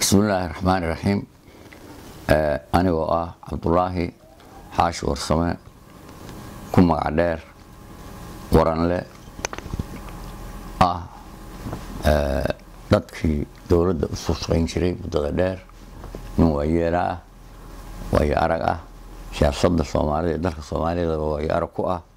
bismillaahi raxmaani raxiim anigoo ah cabdulaahi xaashi warsame ku magac dheer waranle ah dadkii dowladda usoo shaqayn jiray muddada dheer nin waayeela ah waayo arag ah siyaasadda soomaalida iyo dalka soomaaliyadaba waayo arag ku ah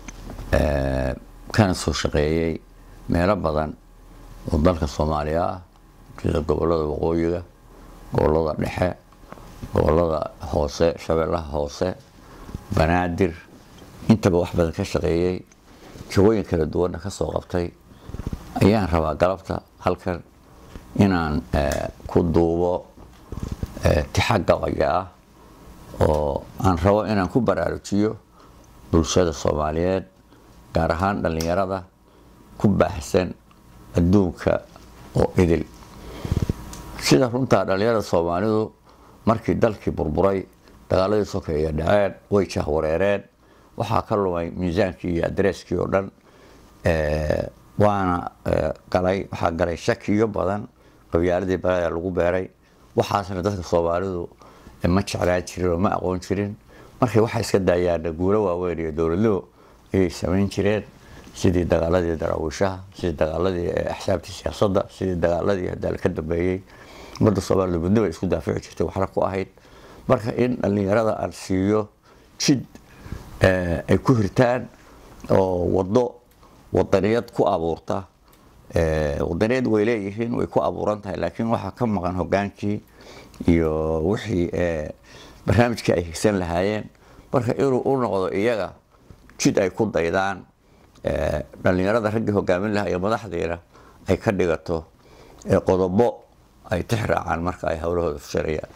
kana soo shaqeeyey meelo badan oo dalka soomaaliya ah sida gobolada waqooyiga gobolada dhexe gobolada hoose shabeellaha hoose banaadir intaba wax badan ka shaqeeyey jagooyin kala duwanna ka soo qabtay ayaan rabaa galabta halkan inaan ku duubo tixagga waya ah oo aan rabo inaan ku baraarujiyo bulshada soomaaliyeed gaar ahaan dhallinyarada ku baahsan adduunka oo idil sida runtaa dhallinyarada soomaalidu markii dalkii burburay dagaaladii sokeeye dhaceen way jahwareereen waxaa ka lumay miisaankii iyo adreeskii oo dhan waana galay waxaa galay shakiyo badan qabyaaladii balada lagu beeray waxaasna dadka soomaalidu ma jeclaan jirin oo ma aqoon jirin markay waxay iska daayaana guulo waaweyn iyo dowladnimo ayay samayn jireen sidii dagaaladii daraawiishaha sidii dagaaladii axsaabtii siyaasadda sidii dagaaladii hadaal ka dambeeyey ummadda soomaalida midnimo isku daafici jirtay waxna ku ahayd marka in dhallinyarada aan siiyo jid ay ku hirtaan oo wado wadaniyad ku abuurta wadaniyad way leeyihiin way ku abuuran tahay laakiin waxaa ka maqan hogaankii iyo wixii barnaamijkii ay higsan lahaayeen marka inuu u noqdo iyaga jid ay ku daydaan dhallinyarada raggii hogaamin lahaa iyo madaxdiina ay ka dhigato qodobo ay tix raacaan marka ay howlahooda fushanayaan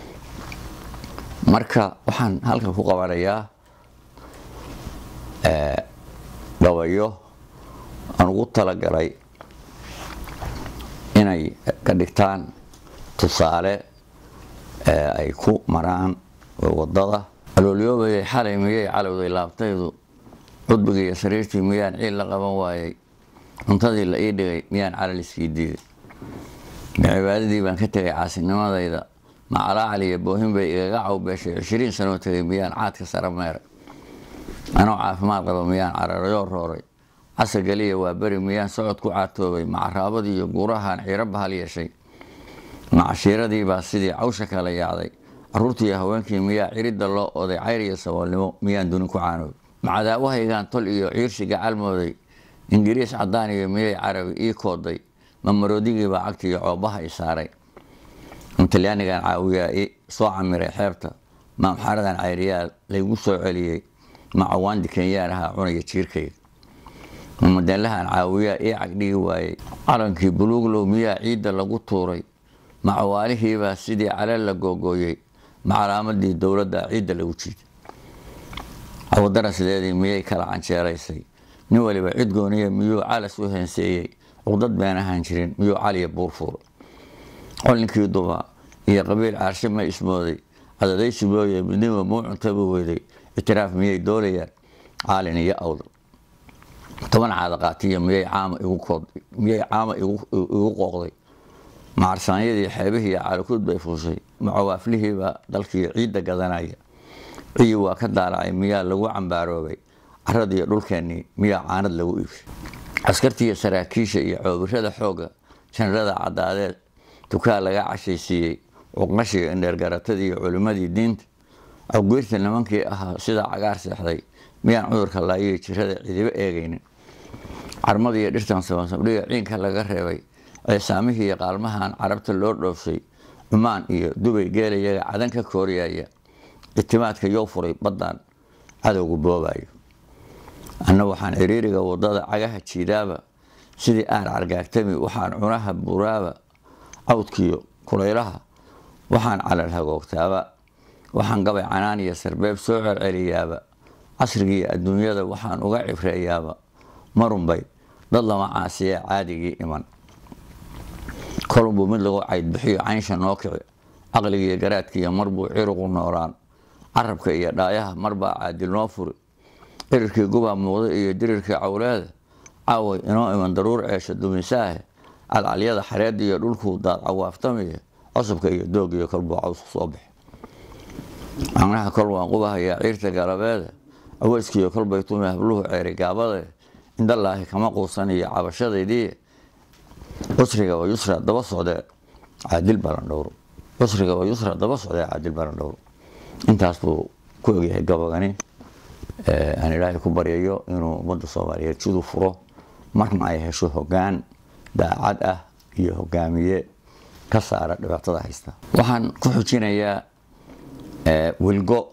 marka waxaan halkan ku qabanayaa gabayo aan ugu talagalay inay ka dhigtaan tusaale ay ku maraan wadada aloolyoobay xalay miyay calowday laabtaydu cudbigii iyo sariirtii miyaan ciil la qaban waayey cuntadii la ii dhigay miyaan calal iskii diiday ma cibaadadii baan ka tegay caasinimadayda macalaacali iyo boohin bay igaga cawbeeshay cishiriin sanoo tegay miyaan caadka sara meeray anoo caafimaad qaba miyaan cararayoo rooray casar geliya waa beri miyaan socod ku caatoobay macaraabadii iyo guurahaan ciiro bahal yeeshay macashiiradii baa sidii cawsha kala yaacday caruurtii iyo haweenkii miyaa ciridda loo oday cayr iyo saboolnimo miyaan dunin ku caanoobay macadaawahaygaan tol iyo ciirshiga calmooday ingiriis cadaan iyo miyay carabi ii kooday mamarodigiibaa cagti iyo coobaha i saaray talyaanigan caawiyaa i soo camiray xeebta maamxaradan cayriyaa laygu soo celiyey macawaandi kenyaan ahaa cunaya jiirkayga mamadeelahan caawiyaa ii cagdhigi waayey calankii buluuglow miyaa ciidda lagu tuuray macawaalihiibaa sidii calal la googooyey macalaamadii dowladda ciidda lagu jiiday cawadarasleedii miyay kala canjeeraysay nin waliba cid gooniya miyuu calas u heenseeyey cuqdad been ahaan jirin miyuu caliya buur fuuray colinkii duba iyo qabiil caarshe ma ismooday cadadaysi mooye midnimo muu cuntaba weyday itiraaf miyay doolayaan caalin iyo awdal toban caadaqaatiya miyay caama igu kooday miyay caama igu qooqday macarsaanyadii xeebihii iyo caalakuud bay fuushay macawaaflihiibaa dalkii ciidda gadanaya ciyi waa ka daalacay miyaa lagu cambaaroobay caradiiyo dhulkeennii miyaa caanad lagu iibshay askartiiyo saraakiisha iyo coobirada xoogga janarada cadaadeed dukaa laga cashaysiiyey cuqnashiga indheergaratadii iyo culimmadii diinta awgeyrta nimankii ahaa sidaa cagaar seexday miyaan cudurka laayiyo jirada cidibo eegaynin carmadii iyo dhirtan sabansamdhiga ciinka laga reebay ceesaamihii iyo qaalmahan carabta loo dhoofsay cumaan iyo dubay geelayaga cadan ka kooriyaya itimaadka yow furay baddan cadowga boobayo anna waxaan ciriiriga wadada cagaha jiidaaba sidii aan cargaagtami waxaan cunaha buraaba cawdkiyo kulaylaha waxaan calal hagoogtaaba waxaan gabay canaan iyo sarbeeb soo celceliyaaba casrigiiyo adduunyada waxaan uga cibreeyaaba marunbay dad lama caasiya caadigii iman kolunbuu mid lagu caydbixiyo caynsha noo kici caqligiiyo garaadkiiyo marbuu ciruqu noolaan carabka iyo dhaayaha marbaa caadil noo furi cirirkii gubaa muuqda iyo dirirkii cawleeda caaway inoo iman daruur ceesha dumisaahe calcalyada xareedda iyo dhulkuu daad cawaaftamiya cusubka iyo doog iyo kolbuu cawsku soo baxay macnaha kol waan qubahayaa ciirta galabeeda aweyskiiyo kolbay tumi habluhu ceeri gaabade indalaahi kama quusan iyo cabashadaydii cusriga waa yusra daba socdee caadil balandhowro cusriga waa yusra daba socdee caadil balandhowro intaas buu ku ogyahay gabagani aan ilaahay ku baryayo inuu ummadda soomaaliyeed siduu furo marna ay hesho hogaan daacad ah iyo hogaamiye ka saara dhibaatada haysta waxaan ku xujinayaa wilgo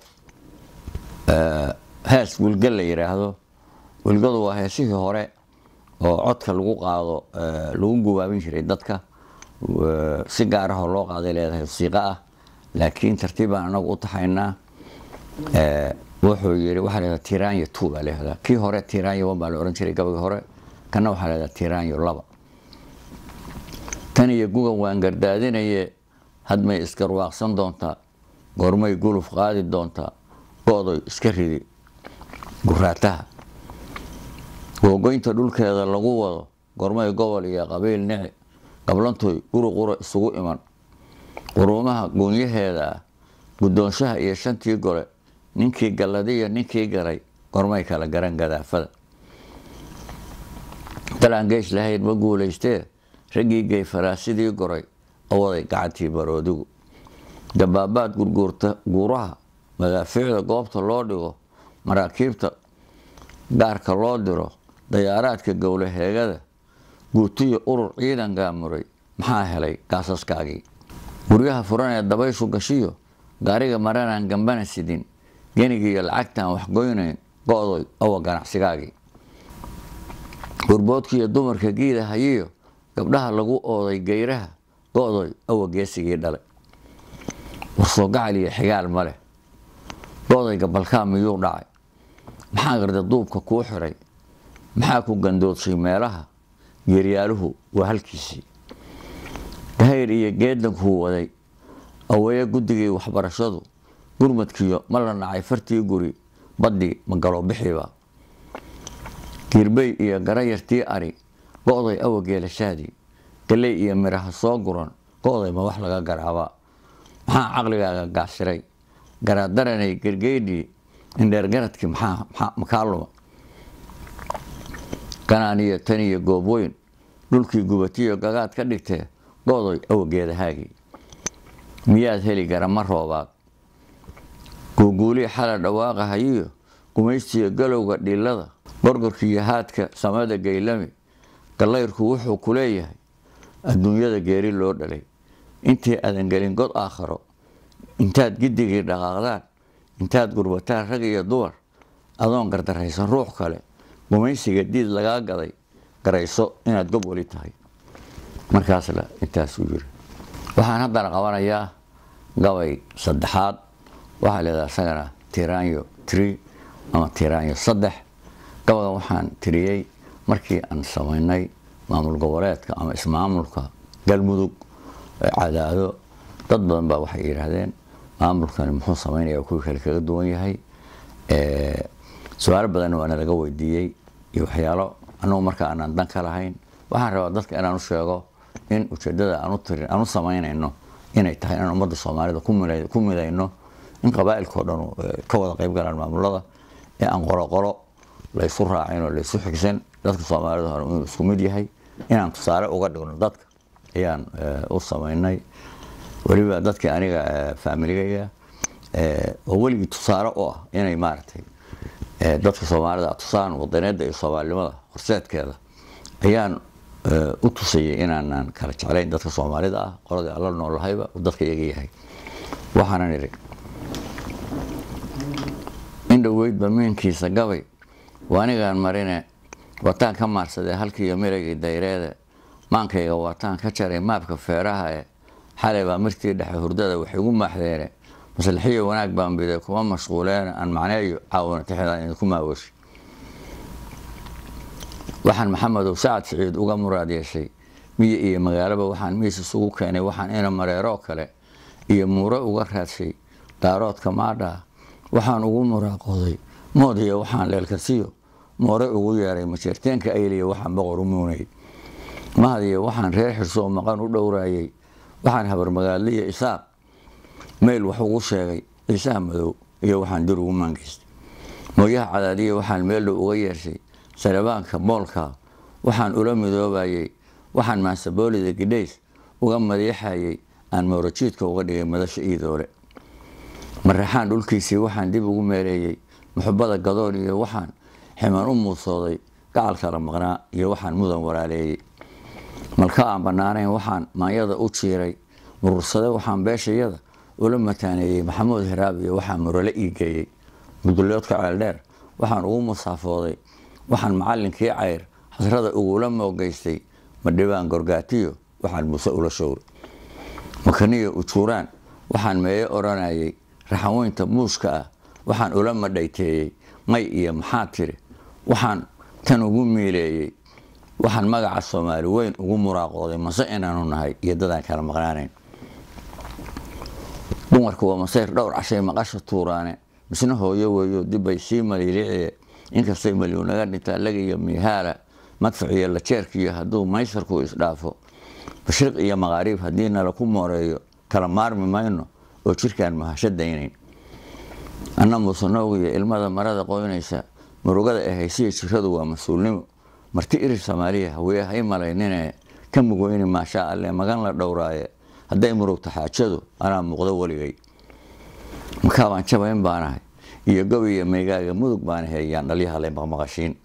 hees wilgo la yidhaahdo wilgadu waa heesihii hore oo codka lagu qaado lagu gubaabin jiray dadka si gaar ahoo loo qaaday leedahay siiqo ah laakiin tartiibaan anagu u taxaynaa wuxuu yii waxaa leedaha tiranya two baa leehdaa kii hore tiranya one baa la ohan jiray gabagii hore kana waxaa leedaha tiranyo laba tan iyo gugan waan gardaadinaye hadmay isgarwaaqsan doontaa goormay guluf qaadi doontaa go-doy iska ridi guraataha googoynta dhulkeeda lagu wado gormay gobol iyo qabiil nici qablantoy uruqura isugu iman quruumaha goonyaheeda ah guddoonshaha iyo shantii gole ninkii galladiyo ninkii galay gormay kala garan gadaafada dalaan geys lahayd ma guulaystee raggii gey faraasidii goray owaday gacantii baroodigu dabaabaad gurguurta guuraha madaafiicda goobta loo dhigo maraakiibta gaarka loo diro dayaaraadka gowlaheegada guutiyo urur ciidan gaamuray maxaa helay gaasaskaagii guryaha furan ee dabayshu gashiyo gaariga maranaan gambana sidin genigiiyo lacagtaan waxgoynayn go-doy awa ganacsigaagii gurboodkiiyo dumarka giida hayiyo gabdhaha lagu ooday geyraha go-doy awa geesigii dhalay warsoo gacal iyo xigaal ma leh go-day gabalkaa miyuu dhacay maxaa garda duubka kuu xiray maxaa ku gandoodshay meelaha geeryaaluhu waa halkiisii dahayr iyo geedankuu waday aweeye guddigii waxbarashadu gurmadkiyo ma la nacay fartii guri baddii ma galo bixiiba giirbey iyo garayartii ari go-day awa geelashaadii galey iyo miraha soo guran go-day ma wax laga garaabaa maxaa caqligaaga gaasiray garaadaranay gergeydhii indheergaradkii maxaa makaa luma ganaaniyo tan iyo goobweyn dhulkii gubatiyo gagaad ka dhigtee go-doy awageedahaagii miyaad heli garama roobaad guuguulii xala dhawaaqa hayiyo gumaystiyo galowga dhilada gorgorkiiyo haadka samada gaylami gallayrku wuxuu ku leeyahay adduunyada geeri loo dhalay intii aadan gelin god aakharo intaad giddigii dhaqaaqdaan intaad gurbataan rag iyo dumar adoon gardaraysan ruux kale gumaysiga diid lagaa gaday garayso inaad gob weli tahay markaasla intaasuu yiri waxaan haddana qabanayaa gabay saddexaad waxaa leedaha isagana tiranyo tree ama tiranyo saddex gabagan waxaan tiriyey markii aan samaynay maamul goboleedka ama ismaamulka galmudug cadaado dad badan baa waxay yidhaahdeen maamulkani muxuu samaynaya kuwii kale kaga duwan yahay su-aalo badanna waana laga weydiiyey iyo waxyaalo anugu marka aanaan dan ka lahayn waxaan rabaa dadka inaan u sheego in ujeedada aan u samaynayno inay tahay inaan ummadda soomaalida ku midayno in qabaailkao dhan ka wada qayb galaan maamulada ee aan qoloqolo laysu raacin oo laysu xigsan dadka soomaalida hore inuu isku mid yahay inaan tusaale uga dhigno dadka ayaan u samaynay weliba dadkii aniga faamiligaya oo weligii tusaale u ah inay maaragtay dadka soomaalida tusaan wadaneeda iyo soomaalinimada horseedkeeda ayaan u tusayay inaanan kala jeclayn dadka soomaalida ah qoladii alla noolahayba dadka iyaga yahay waxaanan idhi in dhoweydba miinkiisa gabay waanigaan marine wataan ka maarsadee halkiiyo miragii dayreede maankayga waataan ka jaray maabka feeraha e xalay baa mirtii dhexe hurdada waxay ugu maaxdeene maslaxiyo wanaag baan biday kuma mashquuleen aan macneeyo caawina tixdaan idinku maaweshi waxaan maxamedow sacad siciid uga muraad yeeshay miyi iyo magaalaba waxaan miis isugu keenay waxaan ina mareeroo kale iyo muuro uga raadshay daaroodka maadhaa waxaan ugu muraaqooday moodiyo waxaan leelkasiyo moore ugu yeeray majeerteenka ayliya waxaan boqor u muunay mahadiyo waxaan reer xirso oo maqan u dhowraayey waxaan habarmagaadliya isaaq meyl wax ugu sheegay ciisaha madow iyo waxaan dir ugu maangeystay mooyaha cadaadiya waxaan meeldhow uga yeeshay sarabaanka moolka waxaan ula midoobayay waxaan maasaboolida gidhays uga madiixayay aan mowrajiidka uga dhigay madasha iidoole maraxaan dhulkiisii waxaan dib ugu meeleeyey muxubada gadoon iyo waxaan ximan u muusooday gacal kala maqnaa iyo waxaan mudan walaaleeyey malka aan bannaanayn waxaan maanyada u jiiray murursade waxaan beeshayada ula mataaneeyey maxamuud hiraab iyo waxaan murale ii geeyey muduloodka ceeldheer waxaan ugu musaafooday waxaan macallinkii cayr xasrada ugula moogeystay madhibaan gorgaatiyo waxaan muuse ula showray makaniyo ujuuraan waxaan meeye odhanayay raxaweynta muuska ah waxaan ula madhayteeyey may iyo maxaa tiri waxaan tan ugu miileeyey waxaan magaca soomaali weyn ugu muraaqooday mase inaanu nahay iyo dadaan kala maqnaanayn dumarku waa masayr dhowr cashay maqasha tuuraane misna hooyo weeyo dibbay sii maliiliciye inkastay malyu naga dhintaa lagiyo miihaala madfac iyo lajeerkiyo hadduu maysarku isdhaafo bashriq iyo maqaariib haddii nala ku mooreeyo kala maarmi mayno oo jirkaan mahasho daynayn anna muusanoog iyo ilmada marada qoynaysa murugada ahaysiya jiradu waa mas-uulnimo marti irir soomaaliya haweye hay malaynine ka mugweyni maashaa alle magan la dhowraaye hadday murugta xaajadu anaa muuqdo weligay makaabaan jabayn baanahay iyo gob iyo meygaaga mudug baan heeyaan dhalyahale maqmaqashiin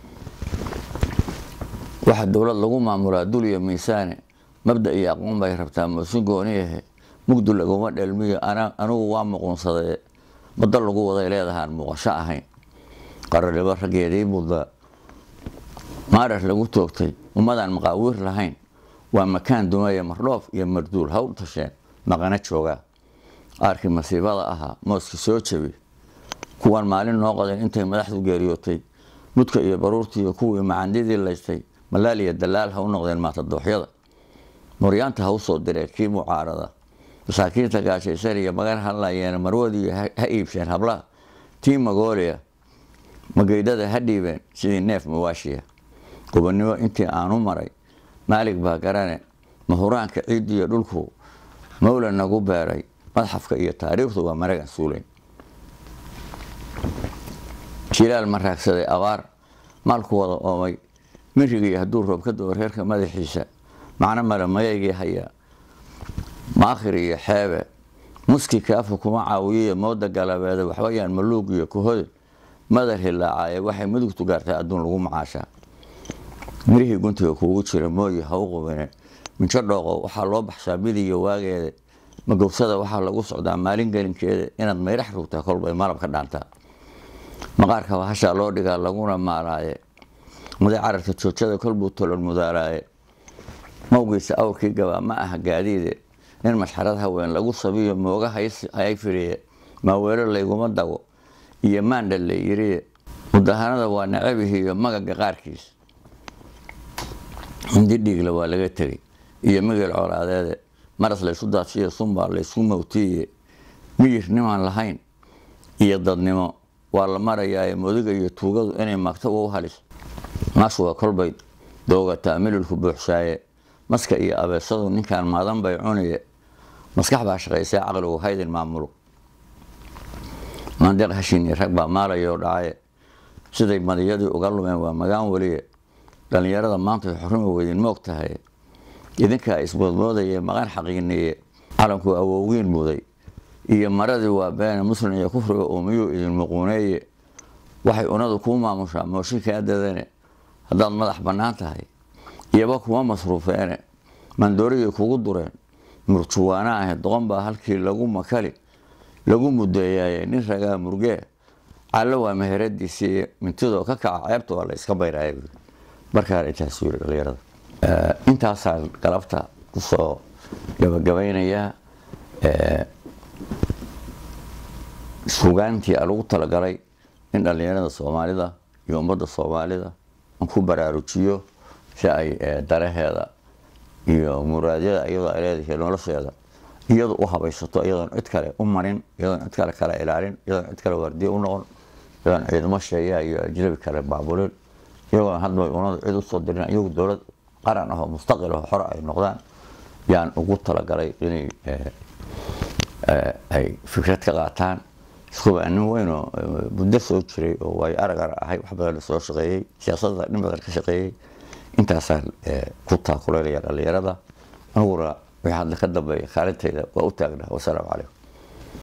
waxaa dowlad lagu maamulaa dul iyo miisaane mabda iyo aqoon bay rabtaa moosin gooniyahe mugdu laguma dhelmiyo anigu waa muquunsadee baddo lagu waday leedahaan muuqasho ahayn qararibo raggeedii mudda maarar lagu toogtay ummadaan maqaawiir lahayn waa makaan dumaya mardhoof iyo marduul hawl tasheen maqana joogaa aarkii masiibada ahaa mooski soo jabi kuwan maalin noo qodeen intay madaxdu geeriyootay mudka iyo baruurtiiyo kuwii macandidii laystay malaal iyo dalaal ha u noqdeen maatadooxyada muryaanta ha u soo direen kii mucaarada masaakiinta gaashaysan iyo magan hadlayeena marwadii ha iibsheen hablaha tii magooliya mageydhada ha dhiibeen sidii neef mawaashiya gobonnimo intii aanu maray maalig baa garane mahuraanka ciiddiiyo dhulku mawla nagu beeray madxafka iyo taariikhdu waa maragan suulayn jilaal ma raagsaday abaar maalku wada oomay mirigii hadduu roob ka doo reerka madaxiisa macno male mayaygii hayaa maakhir iyo xeebe muski kaafu kuma caawiyiyo mooda galabeede waxbayaan maluug iyo kuhode madar hilaacaye waxay mudugtu gaartay adduun lagu macaashaa mirihii guntiga kuugu jira mooyi ha u qubine minjo dhooqo waxaa loo baxshaa midiga waageeda magowsada waxaa lagu socdaa maalin gelinkeeda inaad mayrax rugtaa kolbay malab ka dhaantaa maqaarka bahashaa loo dhigaa laguna maalaaye muday cararka joojada kolbuu tolon mudaaraaye mawgiisa awrkii gabaa ma aha gaadiide nin mashxarad haween lagu sabiyo mooga hay firiye maaweelo layguma dago iyo maandha la yiriye mudahanada waa nacabihiiyo magaga qaarkiis hindi dhiigla waa laga tegay iyo migil colaadeede maras laysu daadsiyo sunbaa laysku mawtiiye miyir nimaan lahayn iyo dadnimo waa la marayaaye modiga iyo tuugadu inay magto u halis maas waa kolbay doogataa mililku buuxshaaye maska iyo abeesadu ninkaan maadan bay cuniye maskax baa shaqaysay caqligu haydin maamulo maandeeq hashiini rag baa maalayoo dhacaye siday madiyadii uga lumeen waa magaan weliye dhallinyarada maanta ay xorrima weydin moog tahay idinkaa ismoodmoodaye maqan xaqiiniye calanku awowgiin muday iyo maradii waa beene muslim iyo kufriga uumiyuu idin muquuneeye waxay unadu kuu maamushaa mooshinkaa dadane haddaad madax bannaan tahay iyoba kuma masruufeene mandoorigii kugu dureen murjuwaana ahe doqon baa halkii lagu makali lagu mudeeyaye nin ragaa murgee callo waa meheradiisii mintidoo ka kaca ceebta waa la iska bayraaya markaan intaas yiri dhalinyarada intaasaan galabta kusoo gabagabaynayaa sugaantii lagu talagalay in dhalinyarada soomaalida iyo ummadda soomaalida aan ku baraarujiyo si ay daraheeda iyo muraadyada iyadoo ay leedahay nolosheeda iyadu u habaysato iyadoon cid kale u marin iyadoon cid kale kala ilaalin iyadoon cid kale waardiye u noqon iyadoon ciidamo sheeyaa iyo ajnabi kale baabulin iyagoon hadba unadu cid usoo dirin iyagu dowlad qaran ahoo mustaqil aho xore ay noqdaan yaan ugu talagalay inay ay fikrad ka qaataan iskuba nin weynoo muddo soo jiray oo waayo aragar ahay wax badan soo shaqeeyey siyaasadda nin badan ka shaqeeyey intaasaan ku taakuleynaya dhallinyarada aniguna wixii hadda ka dambeeya kaalintayda waa u taagnaa wasalaamu calaykum